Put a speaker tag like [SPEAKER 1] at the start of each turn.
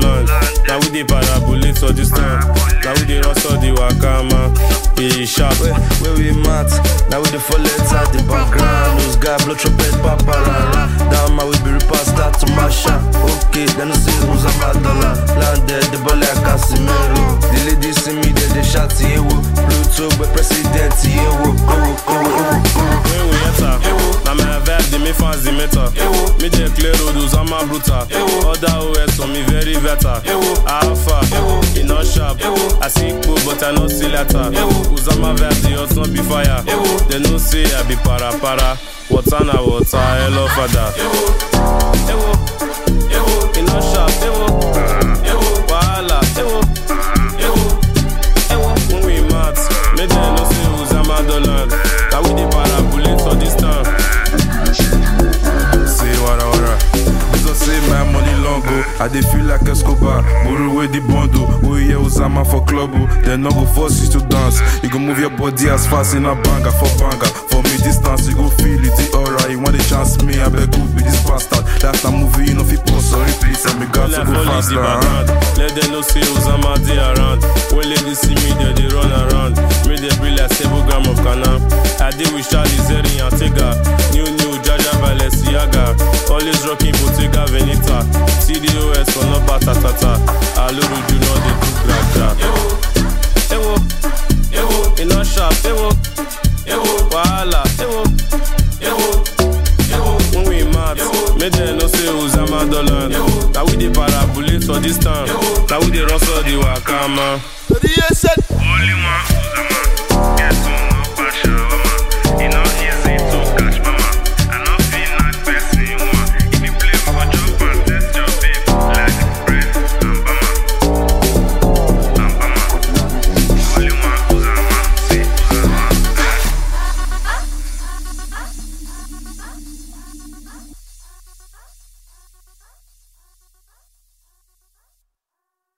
[SPEAKER 1] land. Now we dey parabolic for this time. Now we dey rustle the wakama. E sharp.
[SPEAKER 2] Where, where we mat? Now we the full letter, the background. Those guy blow trumpet, papa rara. Down my way, be repass, start to mash up. Okay, then I see who's a bad dollar. Landed the ball like Casimiro. The ladies see me, they they shout, yeah, woo. Bluetooth, but president, yeah, woo. Oh, oh, oh, oh.
[SPEAKER 1] When we enter, na my vibe dey make fans dey meta. Me dey clear road, Uzama brutal. Other OS on me very better. Alpha, e no sharp. I see Igbo but I no see letter. Uzama vibe dey hot, no be fire. They know say I be para para. Water na water, hello father. Ewo, ewo, e no sharp. Ewo, ewo, wahala. Ewo, ewo, ewo. When we mat, make them know say Uzama don land. Now we dey parabolic for this town.
[SPEAKER 3] Say wara wara. Because say my money long go. I dey feel like Escobar. Buru with the bundle. We hear Uzama for club. oh. They no go force you to dance. You go move your body as fast in a banger for banger. For me distance, you go feel it. The aura. You want the chance me? I beg good be this bastard. That's a movie, you know fi pause or repeat. And me got to
[SPEAKER 1] Like
[SPEAKER 3] go
[SPEAKER 1] police the
[SPEAKER 3] faster. huh?
[SPEAKER 1] background. Let them know say Uzama dey around. When ladies see me, they dey run around. Me dey be like seven gram of canna. I dey with Charlie Zeri and Tega. New new Jaja Balenciaga. Always rocking Bottega Veneta. CDOS for no batatata. Aluru do not dey do graja. Ewo, ewo, e no sharp. Ewo, ewo, wahala. Ewo, ewo, ewo. When we mad, make them know say Uzama don land. Now we dey parabolic for this town. Now we dey rustle the wakama.
[SPEAKER 4] The DSN.
[SPEAKER 5] Only one Uzama